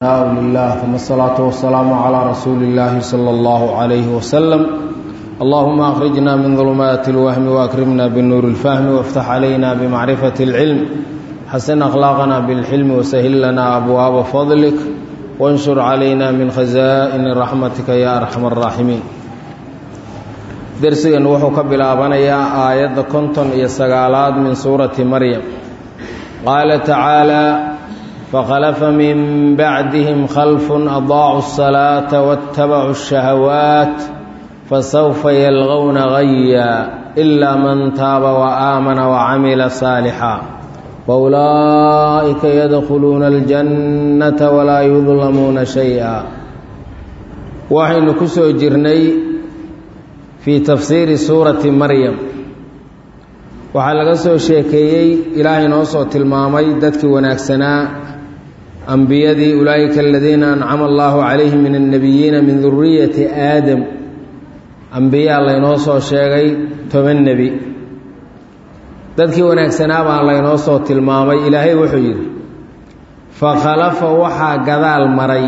لله ثم الصلاة والسلام على رسول الله صلى الله عليه وسلم اللهم أخرجنا من ظلمات الوهم وأكرمنا بالنور الفهم وافتح علينا بمعرفة العلم حسن أخلاقنا بالحلم وسهل لنا أبواب فضلك وانشر علينا من خزائن رحمتك يا أرحم الراحمين درسيا وحو كبلابنيا آيات كنتم يسقالات من سورة مريم قال تعالى فخلف من بعدهم خلف أضاعوا الصلاة واتبعوا الشهوات فسوف يلغون غيا إلا من تاب وآمن وعمل صالحا فأولئك يدخلون الجنة ولا يظلمون شيئا وحين كسو جرني في تفسير سورة مريم waxaa laga soo sheekeeyey ilaahay noo soo tilmaamay dadkii wanaagsanaa ambiyadii ulaa'ika aladiina ancama allaahu calayhim min annebiyiina min duriyati aadam ambiyaa laynoo soo sheegay toban nebi dadkii wanaagsanaa baa laynoo soo tilmaamay ilaahay wuxuu yidhi fakhalafa waxaa gadaal maray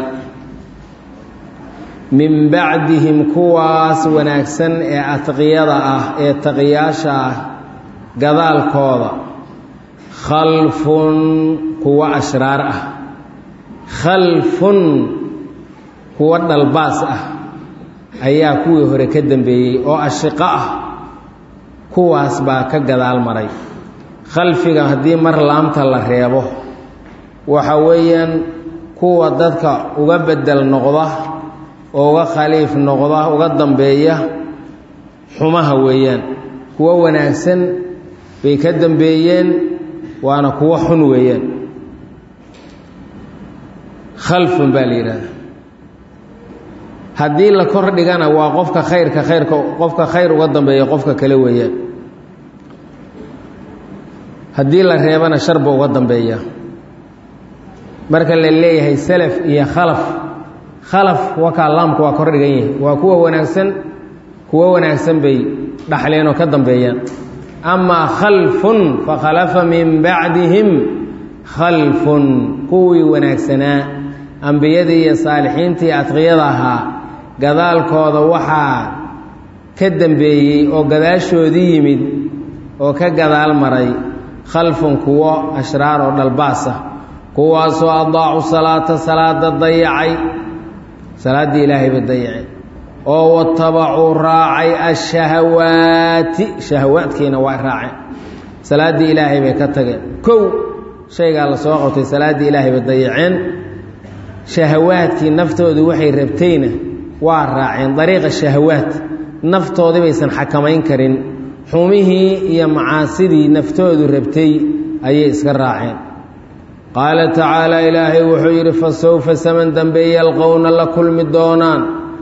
min bacdihim kuwaas wanaagsan ee atqiyada ah ee taqiyaasha ah gadaalkooda khalfun kuwo ashraar ah khalfun kuwo dhalbaas ah ayaa kuwii hore ka dambeeyey oo ashiqo ah kuwaas baa ka gadaal maray khalfiga haddii mar laamta la reebo waxa weeyaan kuwa dadka uga bedel noqda oo uga khaliif noqda uga dambeeya xumaha weeyaan kuwo wanaagsan bay ka dambeeyeen waana kuwo xun weeyaan khalfun baa la yidhahda haddii la kor dhigana waa qofka khayrka khayrka qofka khayr uga dambeeya qofka kale weeyaan haddii la reebana sharba uga dambeeya marka la leeyahay salaf iyo khalaf khalaf wakaa laamku waa kor dhigan yahay waa kuwa wanaagsan kuwo wanaagsan bay dhaxleen oo ka dambeeyaan amaa khalfun fakhalafa min bacdihim khalfun kuwii wanaagsanaa ambiyadii iyo saalixiintii adqiyada ahaa gadaalkooda waxaa ka dambeeyey oo gadaashoodii yimid oo ka gadaal maray khalfun kuwo ashraar oo dhalbaas ah kuwaasoo adaacu salaata salaada dayacay salaaddii ilaahay ba dayacay oo watabacuu raacay ashahawaati shahawaadkiina waa raaceen salaaddii ilaahay bay ka tageen kow shaygaa la soo qabtay salaaddii ilaahay bay dayaceen shahawaadkii naftoodu waxay rabtayna waa raaceen dariiqa shahawaad naftoodii baysan xakamayn karin xumihii iyo macaasidii naftoodu rabtay ayay iska raaceen qaala tacaala ilaahay wuxuu yidhi fa sawfa saman dambe yalqowna la kulmi doonaan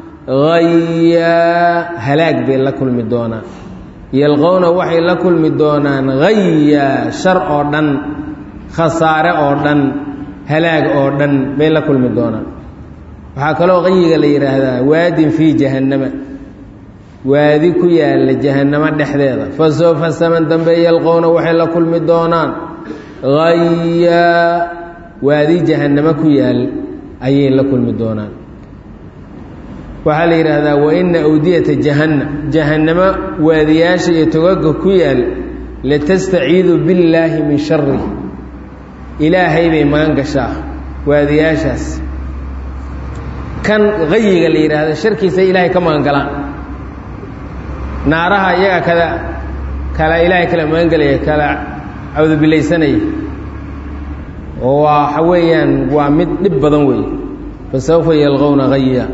hayaa halaag bay la kulmi doonaan yalqowna waxay la kulmi doonaan hayaa shar oo dhan khasaare oo dhan halaag oo dhan bay la kulmi doonaan waxaa kaloo qayiga la yidhaahdaa waadin fii jahannama waadi ku yaalla jahannamo dhexdeeda fa sawfa saman dambe yalqowna waxay la kulmi doonaan hayaa waadi jahannamo ku yaal ayay la kulmi doonaan waxaa la yidhaahdaa waina awdiyata jahanna jahannamo waadiyaasha iyo togaga ku yaal latastaciidu billaahi min shari ilaahay bay magan gashaa waadiyaashaas kan qayiga la yidhaahda sharkiisa ilaahay ka magan galaan naaraha iyaga kada kala ilaahay kala magan gelaya kala cawdubilaysanaya oo waxa weeyaan waa mid dhib badan weeye fa sawfa yalqowna haya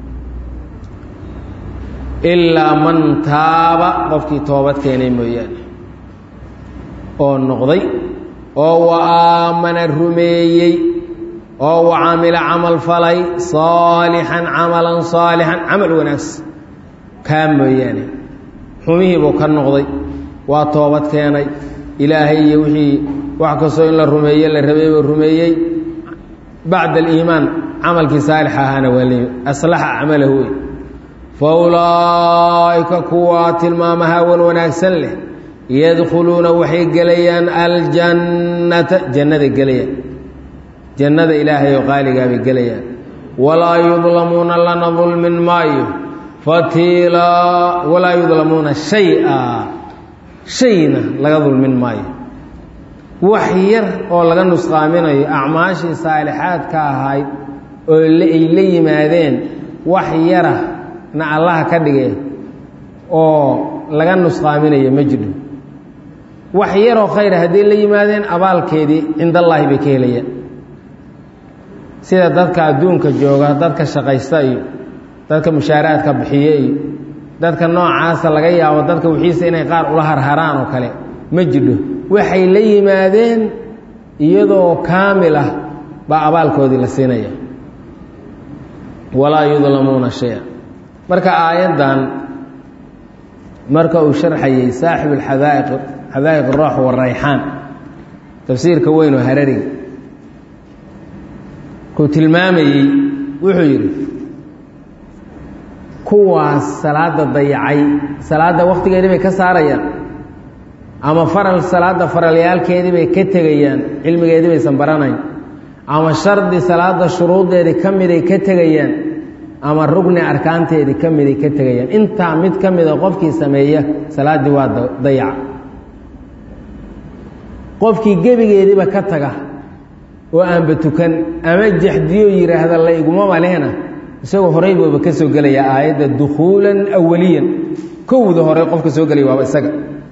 ilaa man taaba qofkii toobad keenay mooyaane oo noqday oo wa aamana rumeeyey oo wa camila camal falay saalixan camalan saalixan camal wanaagsan kaa mooyaane xumihii buu ka noqday waa toobad keenay ilaahay iyo wixii wax kastoo in la rumeeye la rabay buu rumeeyey bacda aliimaan camalkii saalix ahaana waa leeyi aslaxa acmalahu wey fa ulaa'ika kuwaa tilmaamaha wan wanaagsan leh yadkhuluuna waxay gelayaan aljannata jannada gelayaan jannada ilaahay oo qaaligaa bay gelayaan walaa yudlamuuna lana dulmin maayo fatiilaa walaa yudlamuuna shay-a shayna laga dulmin maayo wax yar oo laga nusqaaminayo acmaashii saalixaadka ahayd oo ay la yimaadeen wax yara na allaha ka dhige oo laga nusqaaminayo ma jidho wax yaroo khayra hadday la yimaadeen abaalkeedii cindallaahi bay ka helayaan sida dadka adduunka jooga dadka shaqaysta iyo dadka mushaaraadka bixiye iyo dadka noocaasa laga yaabo dadka wixiisa inay qaar ula harharaan oo kale ma jidho waxay la yimaadeen iyadoo kaamil ah baa abaalkoodii la siinaya walaa yudlamuuna shaya marka aayaddan marka uu sharxayey saaxib alxadaa'iq xadaa'iq aroox warayxaan tafsiirka weyn oo harariga kuu tilmaamayey wuxuu yidhi kuwaas salaada dayacay salaadda wakhtigeedii bay ka saarayaan ama faral salaadda faralyaalkeedii bay ka tegayaan cilmigeedii baysan baranayn ama shardi salaadda shuruuddeedii ka miday ka tegayaan ama rugni arkaanteedii ka miday ka tegayaan intaa mid ka mida qofkii sameeya salaaddii waa dayaca qofkii gebigeediiba ka taga oo aanba tukan ama jaxdiyo yidhaahda la igumaba lehna isagoo horey booba ka soo gelaya aayadda dukhuulan awaliyan kowda hore qofka soo gelaya waaba isaga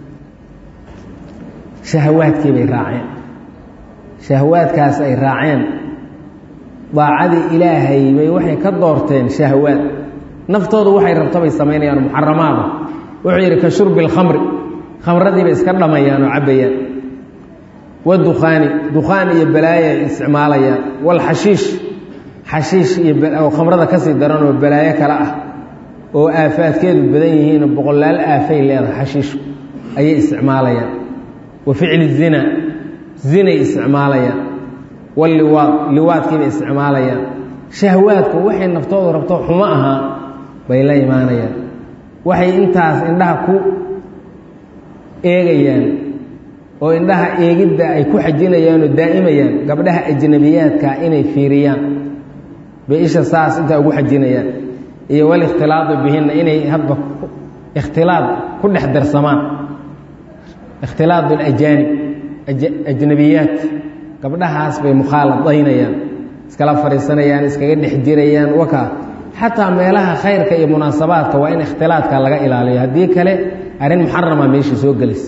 shahawaadkii bay raaceen shahawaadkaas ay raaceen daacadii ilaahay bay waxay ka doorteen shahawaad naftoodu waxay rabto bay samaynayaan muxaramaada wuxuu yidhi ka shurbi alkhamri khamradii bay iska dhamayaan oo cabbayaan wadukhaani dukhaan iyo balaaya ay isticmaalayaan walxashiish xashiish iyo khamrada kasii daran oo balaayo kale ah oo aafaadkeedu badan yihiin boqolaal aafay leedahay xashiishu ayay isticmaalayaan wa ficli zina zinay isticmaalayaan walliwaad liwaadkiibay isticmaalayaan shahwaadku waxay naftoodu rabto xumo ahaa bay la imaanayaan waxay intaas indhaha ku eegayaan oo indhaha eegidda ay ku xajinayaan oo daa'imayaan gabdhaha ajnabiyaadka inay fiiriyaan bay isha saas intaa ugu xajinayaan iyo walikhtilaadu bihinna inay hadba ikhtilaad ku dhex darsamaan ikhtilaad alajaanib ajnabiyaat gabdhahaas bay mukhaaladaynayaan iskala fadhiisanayaan iskaga dhex jirayaan wakaa xataa meelaha khayrka iyo munaasabaadka waa in ikhtilaadka laga ilaaliyo haddii kale arrin muxarama meeshii soo gelaysa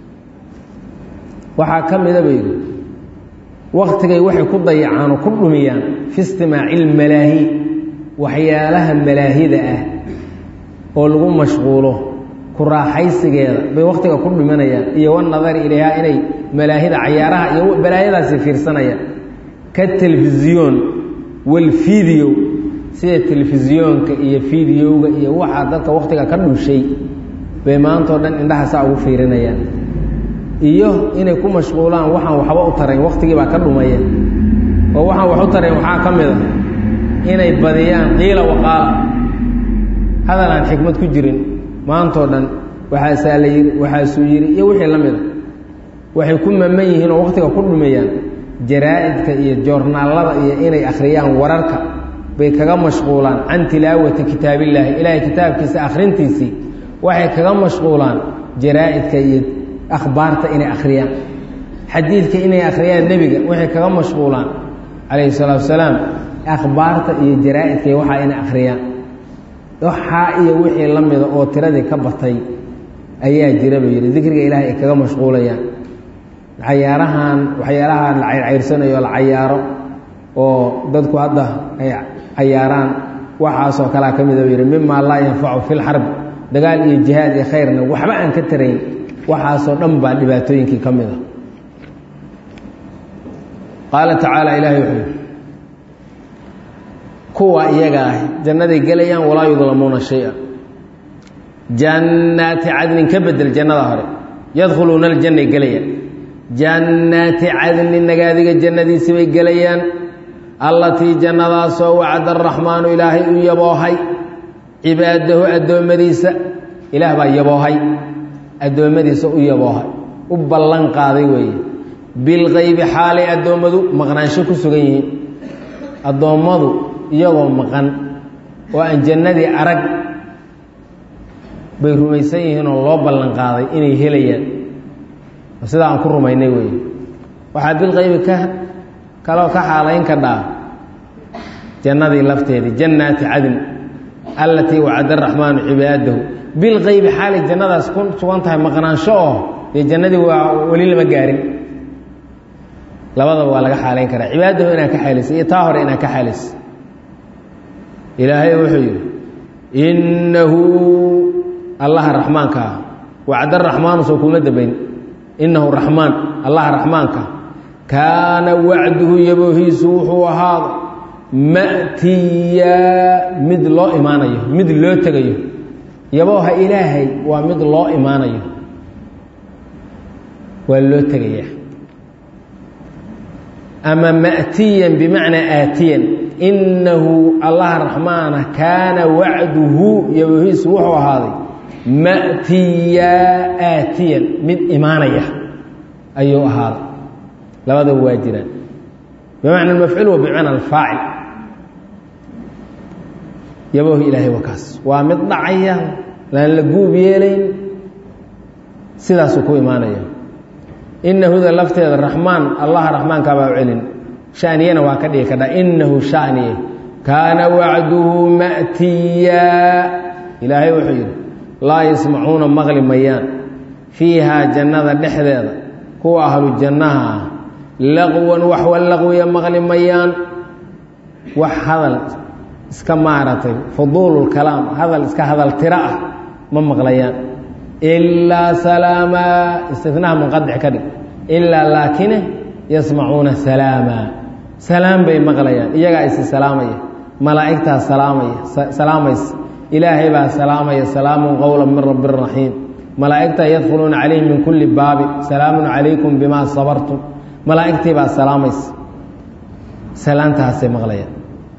waxaa ka mida ba yidhi waktigay waxay ku dayacaan oo ku dhumiyaan fi istimaaci ilmalaahi waxyaalaha malaahida ah oo lagu mashquulo ku raaxaysigeeda bay wakhtiga ku dhimanayaan iyo wanadari ilayhaa inay malaahida cayaaraha iyo balaayadaasi fiirsanayaan ka telefisyoon walfiideo sida telefisyoonka iyo fiidiyowga iyo waxaa dadka wakhtiga ka dhushay bay maantao dhan indhaha saa ugu fiirinayaan iyo inay ku mashquulaan waxaan waxba u tarayn wakhtigii baa ka dhumaya oo waxaan wax u tarayn waxaa ka mid a inay badiyaan qiila waqaala hadal aan xikmad ku jirin maantoo dhan waxaasaa la yidhi waxaasuu yidhi iyo wixii la mida waxay ku maman yihiin oo wakhtiga ku dhumayaan jaraa'idka iyo joornaallada iyo inay akhriyaan wararka bay kaga mashquulaan can tilaawati kitaabillaahi ilaahay kitaabkiisa akhrintiisii waxay kaga mashquulaan jaraa'idka iyo akhbaarta inay akhriyaan xadiidka inay akhriyaan nebiga waxay kaga mashquulaan calayhi salaatu wasalaam akhbaarta iyo jaraa'idka iyo waxaa inay akhriyaan waxaa iyo wixii la mida oo tiradii ka batay ayaa jira buu yidhi dikriga ilaahay ay kaga mashquulayaan cayaarahan waxyaalahan la cayrcayrsanayo la cayaaro oo dadku hadda ay cayaaraan waxaasoo kalea ka mida buu yidhi mima laa yanfacu fi lxarbi dagaal iyo jihaad iyo khayrna waxba aan ka tarayn waxaasoo dhan baa dhibaatooyinkii ka mid a qaala tacaala ilaahay wuxuu yidhi kuwa iyaga ah jannaday gelayaan walaa yudlamuuna shay-a jannaati cadnin ka bedel jannada hore yadkhuluuna aljannay gelayaan jannaati cadnin nagaadiga jannadiisi bay gelayaan allatii jannadaasoo wacda araxmaanu ilaahay u yaboohay cibaadahu addoommadiisa ilaah baa yaboohay addoommadiisa u yaboohay u ballan qaaday weeye bilkaybi xaalay addoommadu maqnaansho ku sugan yihiin addoommadu iyagoo maqan oo aan jannadii arag bay rumaysan yihiin oo loo ballan qaaday inay helayaan sidaa aan ku rumaynay wey waxaa bilkaybi ka kaloo ka xaalayn kadhaa jannadii lafteedii jannaati cadn allatii wacada araxmaanu cibaadahu bilkaybi xaalay jannadaas ku sugan tahay maqnaansho oo dee jannadii waa weli lama gaarin labadaba waa laga xaalayn karaa cibaadahu inaad ka xaalaysa iyo taa hore inaad ka xaalaysa ilaahay wuxuu yidhi innahu allaha raxmaanka ah wacda raxmaanu soo kuma dambayn innahu raxmaan allaha raxmaanka kaana wacduhu yaboohiisu wuxuu ahaaday ma'tiyaa mid loo imaanayo mid loo tegayo yabooha ilaahay waa mid loo imaanayo waa loo tegayaa ama ma'tiyan bimacnaa aatiyan innahu allaha raxmaana kaana wacduhu yaboohiisu wuxuu ahaaday ma'tiyaa aatiyan mid imaanaya ayuu ahaaday labadaba waa jiraan bimacna almafcuul wa bimacna alfaacil yaboohi ilaahay waa kaas waa mid dhacaya laan la guub yeelayn sidaasuu ku imaanaya inahuda lafteeda raxmaan allaha raxmaankaa baa u celin shaniyana waa ka dhigi kadha inahu shaniye kaana wacduhu ma'tiyaa ilaahay wuxuu yidhi laa yasmacuuna maqli mayaan fiihaa jannada dhexdeeda kuwa ahlu jannaha ah laqwan waxwa laqwiya maqli mayaan wax hadal iska maaragtay fuduululkalaam hadal iska hadal tiro ah ma maqlayaan ilaa salaamaa istinaha munqadic ka dhig ilaa laakine yasmacuuna salaamaa salaam bay maqlayaan iyagaa isi salaamaya malaa'igtaa salaamaya salaamaysa ilaahay baa salaamaya salaamun qowla min rabbi raxiim malaa'igtaa yadkhuluuna calayhim min kulli baabi salaamun calaykum bimaa sabartum malaa'igtii baa salaamaysa salaantaasay maqlayaan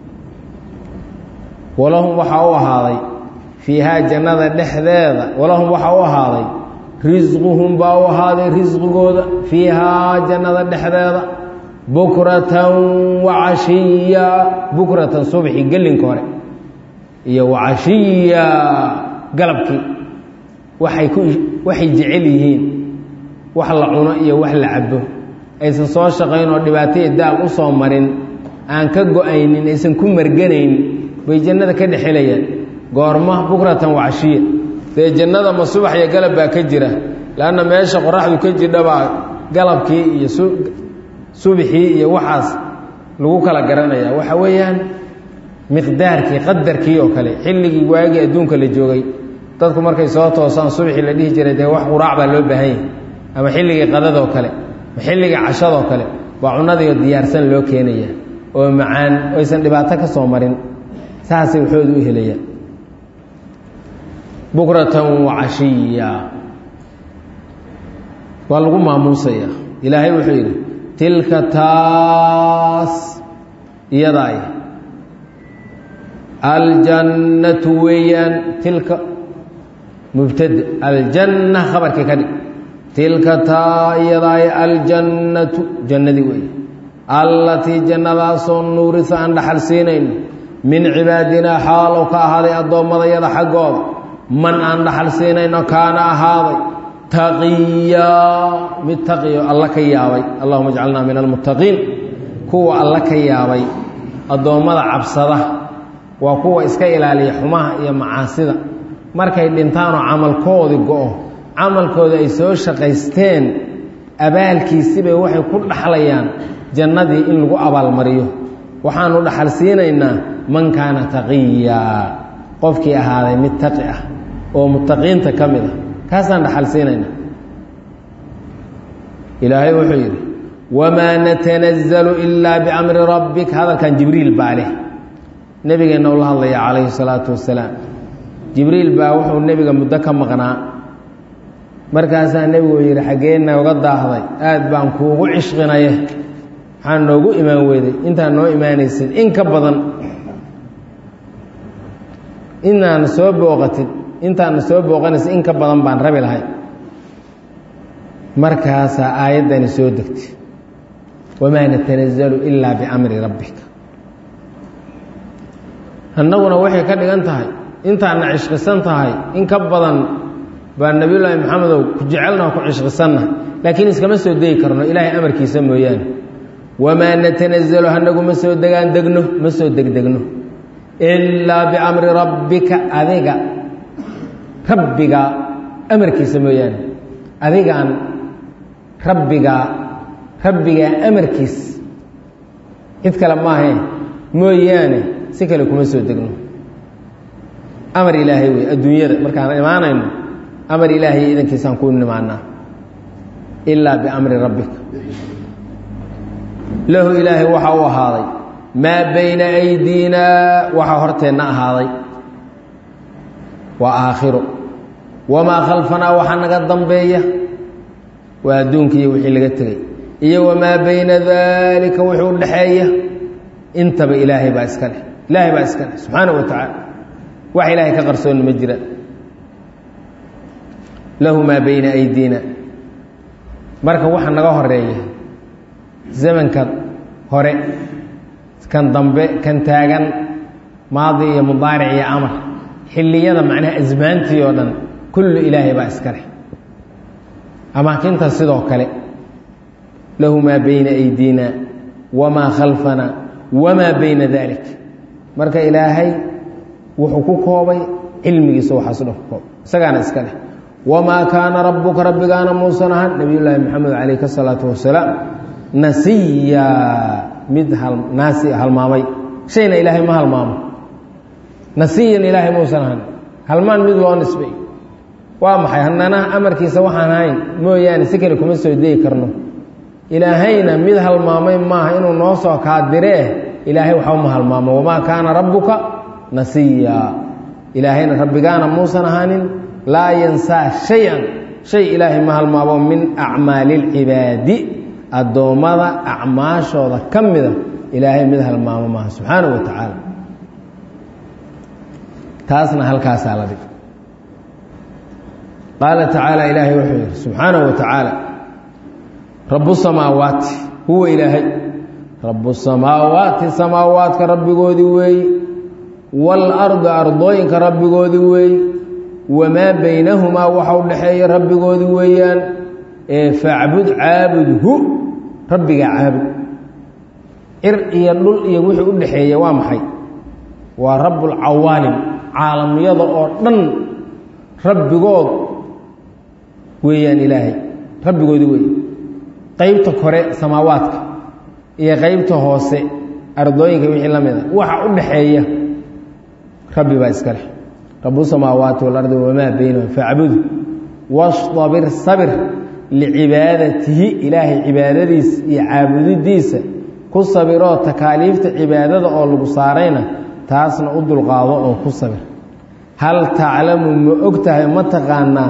walahum waxaa u ahaaday fiihaa jannada dhexdeeda walahum waxaa u ahaaday risquhum baa u ahaaday risqigooda fiihaa jannada dhexdeeda bukratan wacashiya bukratan subxi gelinka hore iyo wacashiya galabkii waxay ku waxay jecel yihiin wax la cuno iyo wax la cabo aysan soo shaqayn oo dhibaataya daal u soo marin aan ka go-aynin aysan ku marganayn bay jannada ka dhexelayaan goorma bukratan wacashiya dee jannada ma subax iyo galab baa ka jira leanna meesha qoraxdu ka jidhabaa galabkii iyo subxii iyo waxaas lagu kala garanaya waxa weeyaan miqdaarkii qadarkii oo kale xilligii waagii adduunka la joogay dadku markay soo toosaan subaxii la dhihi jiray dee wax quraac baa loo baahan yahay ama xilligii qadadoo kale ama xilligii cashadoo kale baa cunadiio diyaarsan loo keenaya oo macaan oysan dhibaato ka soo marin saasay waxooda u helayaan bukratan wacashiya waa lagu maamuusaya ilaahay wuxuu yidhi tilka taas iyadaay aljannatu weeyaan tilka mubtade aljanna khabarkii ka dhig tilka taa iyadaay aljannatu jannadii weeye allatii jannadaasoo nuurisa aan dhaxal siinayno min cibaadinaa xaalow ka ahaaday addoommadayada xaggooda man aan dhaxal siinayno kaana ahaaday taqiyaa mid taqiyo alla ka yaabay allahuma jcalnaa min almuttaqiin kuwa alla ka yaabay addoommada cabsada waa kuwa iska ilaaliya xumaha iyo macaasida markay dhintaanoo camalkoodii go-o camalkooda ay soo shaqaysteen abaalkiisibay waxay ku dhaxlayaan jannadii in lagu abaalmariyo waxaanu dhaxal siinaynaa man kaana taqiyaa qofkii ahaaday mid taqi ah oo muttaqiinta ka mid ah kaasaan dhaxal siinaynaa ilaahay wuxuu yidhi wamaa natanazlu ilaa biamri rabbik hadalkan jibriil baa leh nebigeenna ula hadlaya calayhi salaatu wasalaam jibriil baa wuxuu nebiga muddo ka maqnaa markaasaa nebigu yidhi xaggeenna uga daahday aad baan kuugu cishqinaye waxaa noogu imaan weyday intaa noo imaanaysid in ka badan inaana soo booqatin intaana soo booqanaysa in ka badan baan rabi lahay markaasaa aayaddani soo degtay wamaa natanazalu ilaa biamri rabbika annaguna waxay ka dhigan tahay intaadna cishqisan tahay in ka badan baa nebiyullaahi maxamedow ku jecelnaho ku cishqisanna laakiin iskama soo degi karno ilaahay amarkiisa mooyaane wamaa natanazalu hanagu ma soo degaan degno ma soo degdegno ilaa biamri rabbika adiga rabbiga amarkiisa mooyaane adigaan rabbigaa rabbigaa amarkiis cid kale maahae mooyaane si kale kuma soo degno amar ilaahay wey adduunyada markaan imaanayno amar ilaahay idankiisaan ku nimaanaa ilaa biamri rabbika lahu ilaahay waxa u ahaaday maa bayna aydiinaa waxaa horteenna ahaaday waa aakhiro wamaa khalfanaa waxaa naga dambeeya waa adduunka iyo wixii laga tegey iyo wamaa bayna daalika wixii u dhaxeeya intaba ilaahay baa iska leh ilaahay baa iska leh subxaana wa tacaala wax ilaahay ka qarsoonni ma jira lahu maa bayna aydiina marka waxa naga horeeya zamanka hore kan dambe kan taagan maadi iyo mudaaric iyo amar xilliyada macnaha asmaantii oo dhan kullu ilaahay baa iska leh amaakinta sidoo kale lahu maa bayna aydiina wamaa khalfana wamaa bayna dalik marka ilaahay wuxuu ku koobay cilmigiisa waxaasu dhan ku koobay isagaana iska leh wamaa kaana rabbuka rabbigaana muusan ahan nabiy llaahi maxamed calayhi asalaatu wasalaam nasiya mid naasi halmaamay shayna ilaahay ma halmaamo nasiyan ilaahay muusan ahan halmaan mid loo nisbay waa maxay haddana amarkiisa waxaan ahayn mooyaane si kale kuma soo degi karno ilaahayna mid halmaamay maaha inuu noo soo kaadiree ilaahay waxba ma halmaamo wamaa kaana rabbuka nasiya ilaahayna rabbigaana muusan ahaanin laa yansaa shay-an shay ilaahay ma halmaamo min acmaali اlcibaadi addoommada acmaashooda ka mida ilaahay mid halmaamo maaha subxaanaه wa tacaala taasna halkaasaa la dhig qaala tacaala ilaahay wuxuu yidhi subxaanaه wa tacaala rabu samaawaati huwa ilaahay rabu samaawaati samaawaadka rabbigoodii weeyi waalardi ardooyinka rabbigoodii weeyi wamaa baynahumaa waxa u dhexeeya rabbigoodii weeyaan ee facbud caabudhu rabbigaa caabud cir iyo dhul iyo wixii u dhexeeya waa maxay waa rabbulcawaalim caalamyada oo dhan rabbigood weeyaan ilaahay rabbigoodii weey qaybta kore samaawaadka iyo qaybta hoose ardooyinka wixii la mida waxa u dhaxeeya rabbi baa iska leh rabu samaawaati walardi wamaa baynahum facbudu wastabir sabir licibaadatihi ilaahay cibaadadiisa iyo caabudidiisa ku sabiroo takaaliifta cibaadada oo lagu saarayna taasna u dulqaado oo ku sabir hal taclamu ma og tahay ma taqaanaa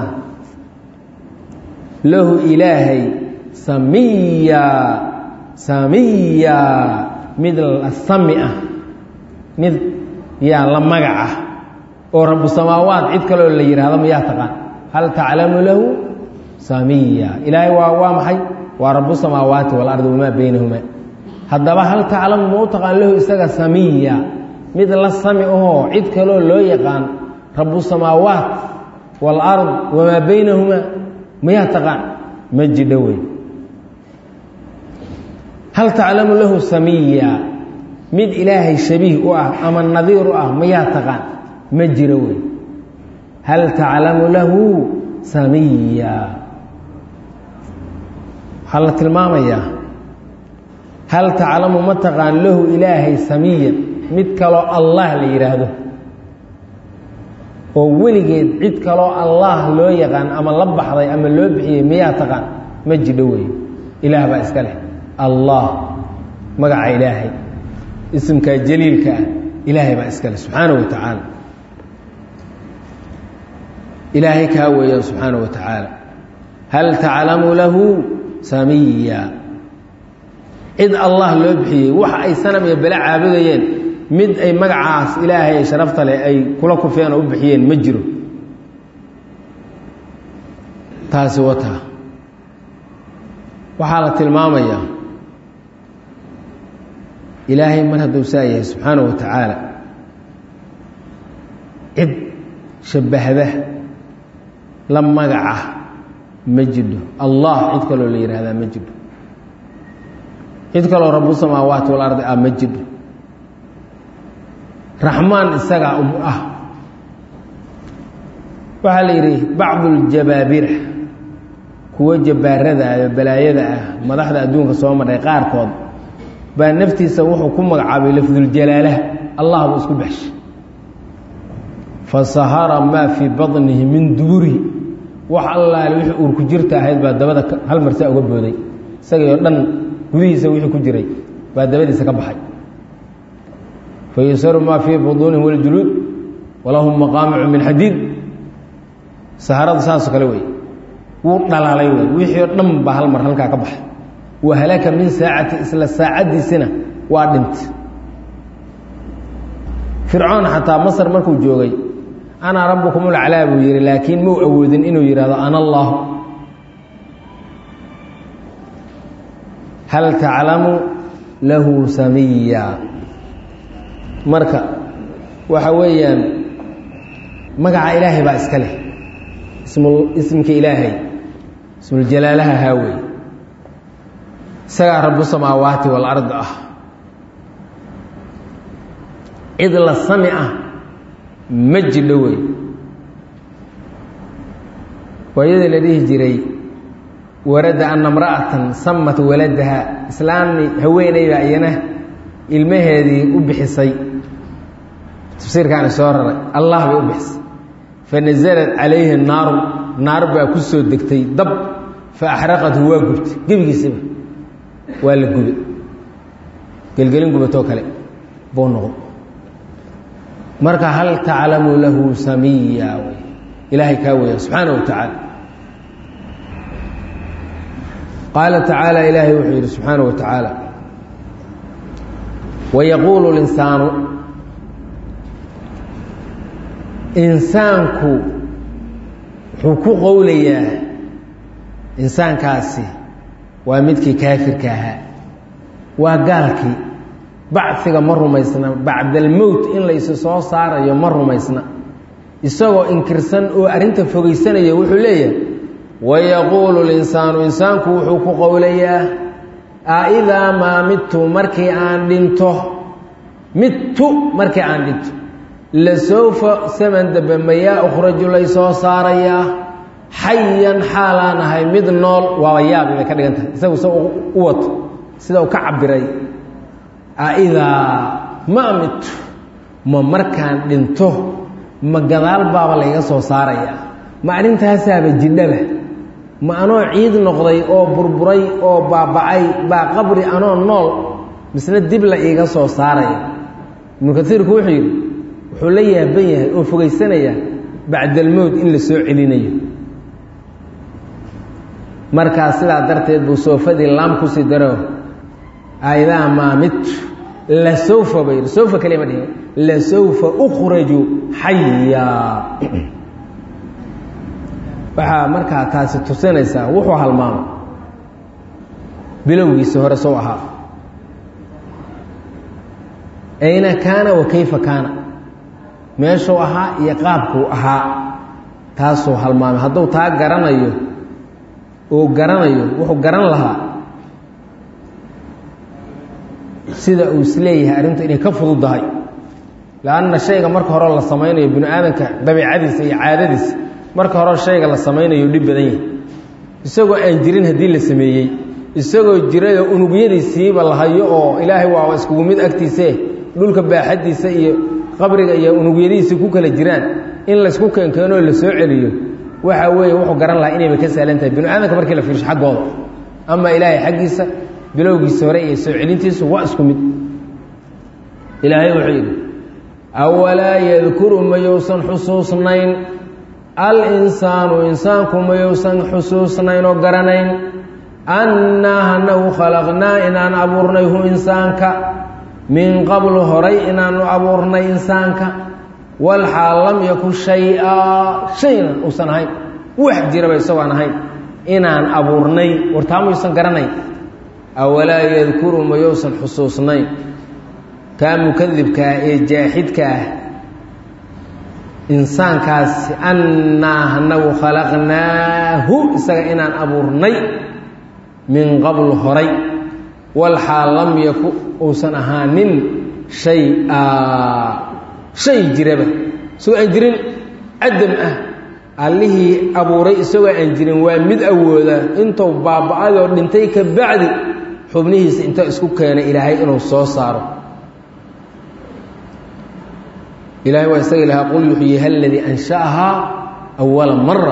lahu ilaahay samiya samiya mid sami ah mid yaa la magac ah oo rabu samaawaat cid kaloo la yidhaahdo mayaa taqaan hal taclamu lahu samiya ilaahay waa waa maxay waa rabu samaawaati walardi wamaa baynahumaa haddaba hal taclamu ma u taqaan lahu isaga samiya mid la sami ahoo cid kaloo loo yaqaan rabu samaawaat waalard wamaa baynahumaa mayaa taqaan ma jidho wey hal taclamu lahu samiya mid ilaahay shabiih u ah ama nadiir u ah mayaa taqaan ma jiro wey hal taclamu lahu samiya waxaa la tilmaamayaa hal taclamu ma taqaan lahu ilaahay samiyan mid kaloo allah la yidhaahdo oo weligeed cid kaloo allah loo yaqaan ama la baxday ama loo bixiyey miyaa taqaan ma jidho wey ilaah baa iska leh allah magaca ilaahay isimkaa jaliilka ah ilaahay baa iska leh subxaana wa tacaala ilaahay kaa weeyaan subxaana wa tacaala hal taclamu lahu samiya cid allah loo bixiyey waxa ay sanam iyo bele caabudayeen mid ay magacaas ilaahay sharafta leh ay kula kufeen oo u bixiyeen ma jiro taasi wataa waxaa la tilmaamayaa ilaahay mar hadduu saa yahay subxaana wa tacaala cid shabbahda la magaca ma jidho allah cid kaloo la yidhaahdaa ma jidho cid kaloo rabu samaawaati walardi ah ma jidho raxmaan isagaa um ah waxaa la yidhi bacdu ljabaabira kuwo jabbaarada ah balaayada ah madaxda adduunka soo marhay qaarkood baa naftiisa wuxuu ku magacaabay lafduljalaalaha allah buu isku baxshay fasahara maa fii baطnihi min duburihi wax allaale wixii uurku jirta ahayd baa dabada hal marsaa uga booday isagii oo dhan gudihiisa wixii ku jiray baa dabadiisa ka baxay fayusaru maa fii buduunihim waljuluud walahum maqaamicu min xadiid saharada saasoo kale wey wuu dhalaalay wey wixii oo dhan baa hal mar halkaa ka baxay wa halaka min saacati isla saacaddiisina waa dhintay fircoon xataa masar markuu joogay anaa rabbukum ulaclaa buu yihi laakiin mau awoodin inuu yidhahdo ana allah hal taclamu lahu samiya marka waxa weeyaan magaca ilaahay baa iska leh ismka ilaahay ismuljalaalaha haawey isagaa rabu samaawaati walard ah cid la sami ah ma jidho wey waayadii la dhihi jiray warada ana mra'atan samat waladaha islaami haweeneyda iyana ilmaheedii u bixisay tafsiirkaani soo raray allah bay u bixisay fanaزlat calayhi naaru naar baa ku soo degtay dab faaxraqathu waa gubtay gebigiisaba waa la gubay gelgelin gubatoo kale buu noqdo marka hal taclamu lahu samiya wy ilaahay kaa weya subxaana wa tacaala qaala tacaala ilaahay wuxuu yidhi subxaana wa tacaala wayaquulu linsaanu insaanku wuxuu ku qowlayaa insaankaasi waa midkii kaafirka ahaa waa gaalkii bacfiga ma rumaysna bacdalmowt in laysu soo saarayo ma rumaysna isagoo inkirsan oo arrinta fogeysanaya wuxuu leeyahay wayaquulu linsaanu insaanku wuxuu ku qowlayaa a idaa maa midtu markii aan dhinto midtu markii aan dhinto lasawfa saman dambe mayaa ukhraju lay soo saarayaa xayan xaalaan ahay mid nool waaba yaabi bay ka dhigan tahay isagu se u wato sida uu ka cabiray aidaa ma midtu ma markaan dhinto ma gadaal baaba layga soo saarayaa ma arrintaasaaba jidhaba ma anoo ciid noqday oo burburay oo baaba'ay baa qabri anoo nool misna dib la iiga soo saaraya ibnu kasiirku wuxuu yidhi wuxuu la yaaban yahay oo fogeysanaya bacdalmowd in la soo celinayo markaa sidaa darteed buu soofadii laam kusii daro aidaa maa midtu lasawfa ba yidhi sawfa kaliya ma dhihin lasawfa ukhraju xayaa waxaa markaa taasi tusinaysaa wuxuu halmaamay bilowgiisa hore sow ahaa ayna kaana wa kayfa kaana meeshuu ahaa iyo qaabkuu ahaa taasuu halmaamay hadduu taa garanayo uu garanayo wuxuu garan lahaa sida uu isleeyahay arrintu inay ka fududdahay lanna shayga marka hore la samaynayo binu aadamka dabiicadiisa iyo caadadiisa marka hore shayga la samaynayo dhib badan yahay isagoo aan jirin haddii la sameeyey isagoo jirayoo unugyadiisiiba la hayo oo ilaahay waa iskugu mid agtiisee dhulka baaxaddiisa iyo qabriga iyo unugyadiisa ku kala jiraan in laysku keenkeenoo la soo celiyo waxa weeye wuxuu garan lahaa inayba ka sahlan tahay binu aadamka markii la fiirsho xaggooda ama ilaahay xaggiisa bilowgiisa hore iyo soo celintiisu waa isku mid ilaahay wuxuu yidhi awalaa yadkuru mayousan xusuusnayn al-insaanu insaanku mayousan xusuusnayn oo garanayn annaa hanagu khalaqnaa inaan abuurnay hu insaanka min qablu horay inaanu abuurnay insaanka walxaal lam yakun shay-a shayna uusan ahayn wax jiraba isagoon ahayn inaan abuurnay wartaa mayuusan garanayn awalaa yadkuru mayousan xusuusnayn kaa mukadibkaa ee jaaxidka ah insaankaasi annaa anagu khalaqnaahu isaga inaan abuurnay min qabl horay walxaal lam yaku uusan ahaanin shay a shay jiraba isagoo aan jirin cadam ah allihii abuuray isagoo aan jirin waa mid awooda intuu baaba-adoo dhintay ka bacdi xubnihiisa inta isku keenay ilaahay inuu soo saaro ilahay waa isaga ilahaa qul yuxyiha aladii ansha'ahaa awala mara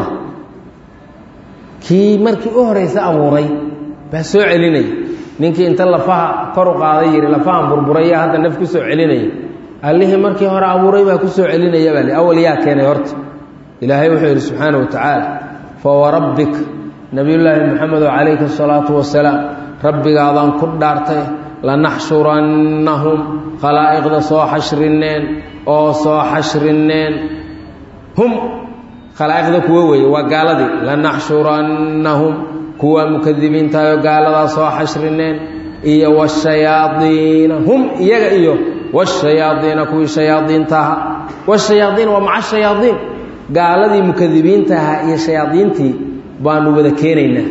kii markii u horeysa abuuray baa soo celinaya ninkii inta lafaha kor u qaaday yihi lafahan burburaya hadda naf ku soo celinaya allihii markii hore abuuray baa ku soo celinaya baa li awal yaa keenay horta ilaahay wuxuu yidhi subxaana wa tacaala fawarabbik nabiyullaahi maxamedo calayhi asalaatu wasalaam rabbigaadaan ku dhaartay lanaxshurannahum khalaa'iqda soo xashrineen oo soo xashrineen hum khalaa'iqda kuwa weeye waa gaaladii lanaxshurannahum kuwa mukadibiintaayoo gaaladaa soo xashrineen iyo washayaadiina hum iyaga iyo washayaadiina kuwii shayaadiintaha washayaadiin waa maca shayaadiin gaaladii mukadibiintaha iyo shayaadiintii baanu wada keenaynaa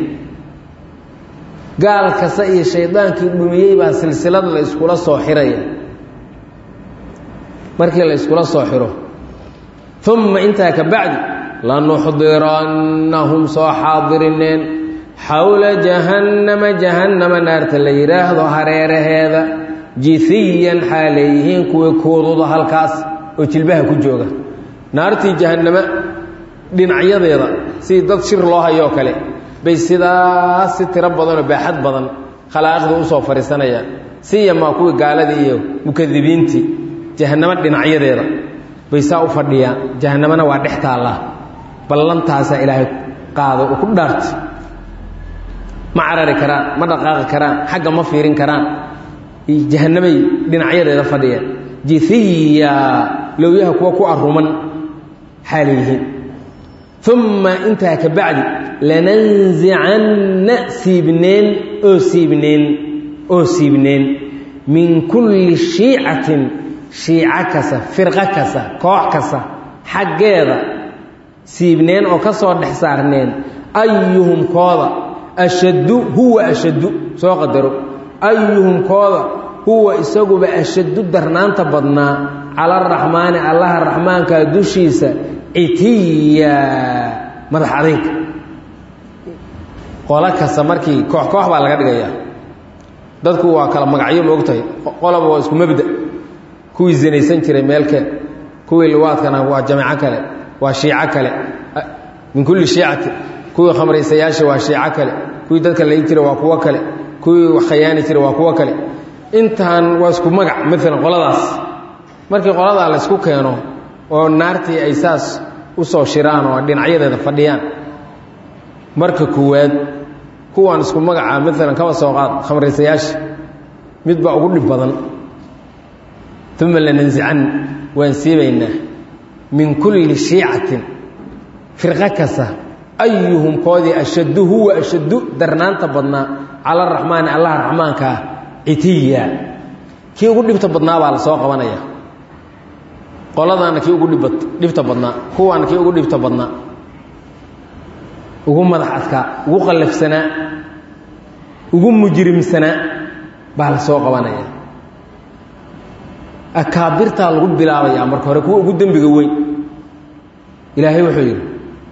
gaal kasta iyo shaydaankii dhumiyey baa silsilad la iskula soo xiraya markii la iskula soo xiro uma intaa ka bacdi lanuxdirannahum soo xaadirineen xowla jahannama jahannama naarta la yidhaahdo hareeraheeda jihiyan xaaleeyihiin kuwii kuududa halkaas oo jilbaha ku jooga naartii jahannama dhinacyadeeda sidii dad shir loo hayoo kale bay sidaas si tiro badanoo baaxad badan khalaa'iqda usoo fadhiisanayaan siyamaa kuwii gaaladii iyo mukadibiintii jahannamo dhinacyadeeda bay saa u fadhiyaan jahannamana waa dhex taallaa ballantaasaa ilaahay qaado u ku dhaartay ma carari karaan ma dhaqaaqi karaan xagga ma fiirin karaan jahannamay dhinacyadeeda fadhiyaan jihiya lowyaha kuwa ku aruman xaalayihiin uma intaa ka bacdi lananzicanna siibneen oo siibneen oo siibneen min kulli shiicatin shiico kasta firqo kasta koox kasta xaggeeda siibneen oo ka soo dhex saarneen ayuhum kooda ashaddu huwa ashaddu soo qadaro ayuhum kooda huwa isaguba ashaddu darnaanta badnaa cala araxmaani allaha raxmaanka dushiisa citiya madax adayga qolo kasta markii koox koox baa laga dhigayaa dadku waa kala magacyo moogtahay qoloba waa isku mabda kuwii zinaysan jiray meelkeen kuwii liwaadkana waa jamaco kale waa shiico kale min kulli shiicati kuwii khamraysayaasha waa shiico kale kuwii dadka layi jira waa kuwo kale kuwii wax khayaani jira waa kuwo kale intaan waa isku magac maalan qoladaas markii qoladaa la ysku keeno oo naartii ay saas u soo shiraan oo dhinacyadeeda fadhiyaan marka koowaad kuwaan isku magaca maalan kaba soo qaad khamraysayaasha mid baa ugu dhib badan uma lanansican waan siibaynaa min kulli shiicatin firqo kasta ayuhum koodii ashaddu huwa ashaddu darnaanta badnaa cala araxmaani allaha raxmaanka ah citiya kii ugu dhibta badnaa baa la soo qabanaya qoladaana kii ugu dhib dhibta badnaa kuwaana kii ugu dhibta badnaa ugu madax adkaa ugu qallafsanaa ugu mujrimsanaa baa la soo qabanaya akaabirtaa lagu bilaabayaa marka hore kuwa ugu dembiga weyn ilaahay wuxuu yidhi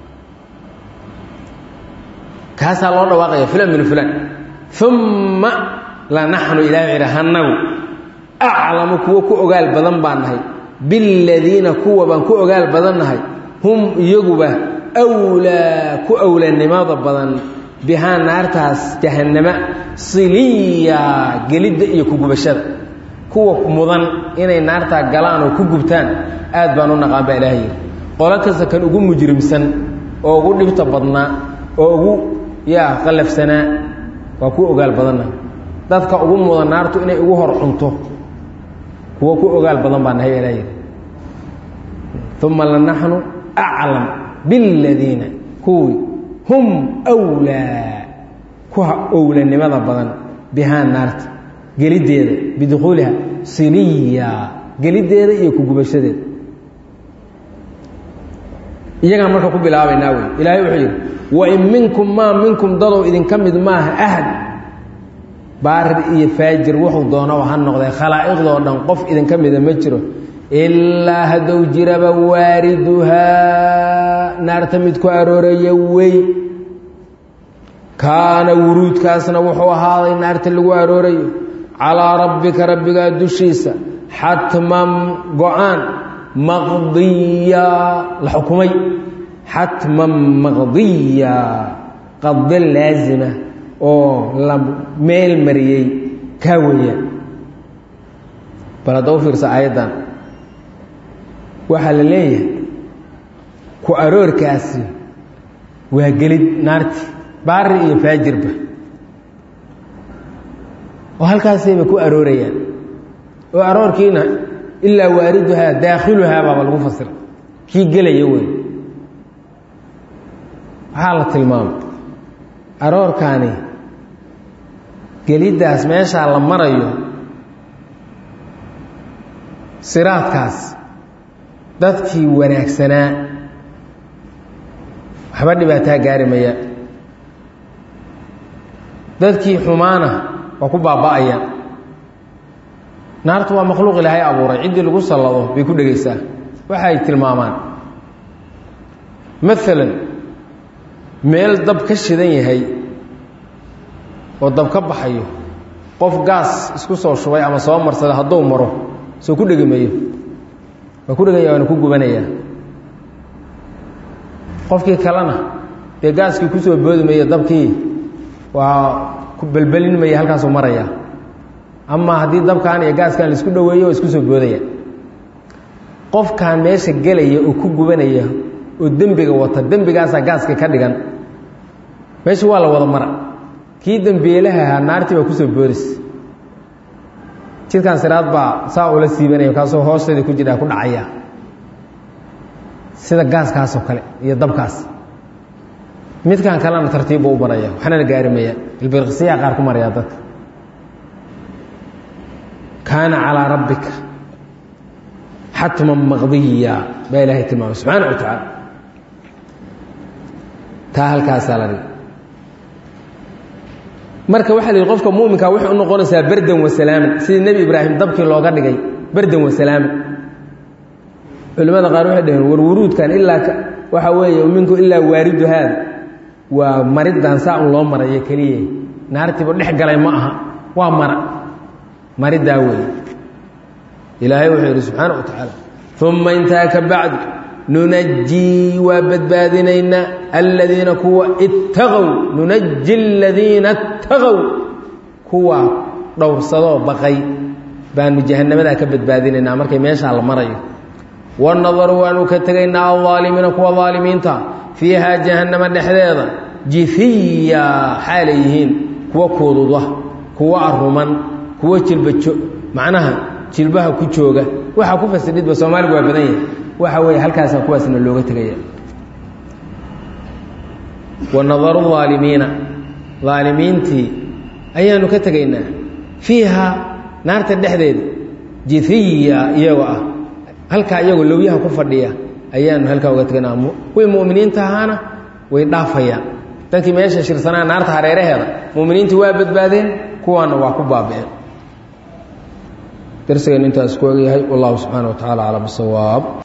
kaasaa loo dhawaaqaya fulan min fulan uma lanaxnu ilahay wuxuu yidhi hanagu aclamu kuwo ku ogaal badan baan nahay biladiina kuwa baan ku ogaal badan nahay hum iyaguba wlaa ku awlanimada badan bihaa naartaas jahannama siliya gelidda iyo kugubashada kuwa mudan inay naartaa galaan oo ku gubtaan aad baan u naqaan baa ilaahay yidhi qolo kasta kan ugu mujrimsan oo ugu dhibta badnaa oo ugu yaa qallafsanaa waa ku ogaal badanna dadka ugu mudan naartu inay ugu hor cunto kuwo ku ogaal badan baa nahay ilaahay yidhi uma lanaxnu aclam biladiina kuwii hum wlaa ku owlanimada badan bihaa naarta geliddeeda bidukhuuliha siniya geliddeeda iyo ku gubashadeeda iyagaan marka ku bilaabaynaa wey ilaahay wuxuu yidhi wain minkum maa minkum dadow idinka mid maaha ahad baarir iyo faajir wuxuu doonaba ha noqdee khalaa'iqdoo dhan qof idinka mida ma jiro ilaa haddou jiraba waariduhaa naarta mid ku arooraya wey kaana wuruudkaasna wuxuu ahaaday naarta lagu aroorayo calaa rabbika rabbigaa dushiisa xatman go-aan maqdiya la xukumay xatman maqdiya qado laazima oo la meel mariyey kaa weeyaan bal hadda u fiirsa aayaddan waxaa la leeyahay ku aroorkaasi waa gelid naarti baari iyo faajirba oo halkaasayba ku aroorayaan oo aroorkiina ilaa waariduhaa daakhiluhaa baaba lagu fasira kii gelaya wey waxaa la tilmaamay aroorkaani geliddaas meeshaa la marayo siraadkaas dadkii wanaagsanaa waxba dhibaataa gaari maya dadkii xumaana waa ku baaba'aya naartu waa makhluuq ilaahay abuuray ciddii lagu sallado bay ku dhegaysaa waxay tilmaamaan maalan meel dab ka shidan yahay oo dab ka baxayo qof gaas isku soo shubay ama soo marsada hadduu maro soo ku dhegi mayo waa ku dhegaya waana ku gubanayaa qofkii kalena dee gaaskii kusoo boodi maya dabkii waa ku belbelin maya halkaasuu maraya ama haddii dabkan iyo gaaskan laisku dhoweeyo waa isku soo boodaya qofkan meesha gelaya oo ku gubanaya oo dembiga wata dembigaasaa gaaska ka dhigan meesha waa la wada mara kii dembiilaha ahaa naartii baa kusoo boodis jidkan siraad baa saa ula siibanaya kaasoo hoosteeda ku jira ku dhacaya sida gaaskaasoo kale iyo dabkaas midkan kalena tartiibbu u maraya waxnana gaarimaya ilbirqsiyaa qaar ku maraya dadka kaana calىa rabbika xatman maqdiya baa ilaahay tilmaamay subxaana wa tacaala taa halkaasaa la dhigi marka waxaa la yidhi qofka muminka waxay u noqonaysaa berdan wasalaaman sidii nebi ibraahim dabkii looga dhigay berdan wasalaaman culimmada qaar waxay dhaheen war wuruudkan ilaa waxaa weeye minku ilaa waaridu haada waa mariddan saa un loo marayo keliya naartiiba dhex galay ma aha waa mara maridaa weeye ilaahay wuxuu yidhi subxaana wa tacaala uma intaa ka bacdu nunajii waa badbaadinaynaa aladiina kuwa ittaqow nunaji aladiina ittaqow kuwa dhowrsadoo baqay baanu jahannamadaa ka badbaadinaynaa markay meeshaa la marayo wanadaru waanu ka tegaynaa aldaalimiina kuwa daalimiinta fiihaa jahannama dhexdeeda jifiya xaalay yihiin kuwa kuududa kuwa aruman kuwa jilbajo macnaha jilbaha ku jooga waxaa ku fasidhidba soomaaligu waa badan yahay waxa weeye halkaasaa kuwaasna looga tegaya wanadaru aalimiina aalimiintii ayaanu ka tegaynaa fiiha naarta dhexdeeda jifiya iyagoo ah halkaa iyagoo lowyaha ku fadhiya ayaanu halkaa uga tegaynaa kuwii mu'miniinta ahaana way dhaafayaan dadkii meesha shirsanaa naarta hareeraheeda mu'miniintii waa badbaadeen kuwaana waa ku baabi'een darsigeen intaas ku ogyahay wallahu subxaana wa tacala aclam bisawaab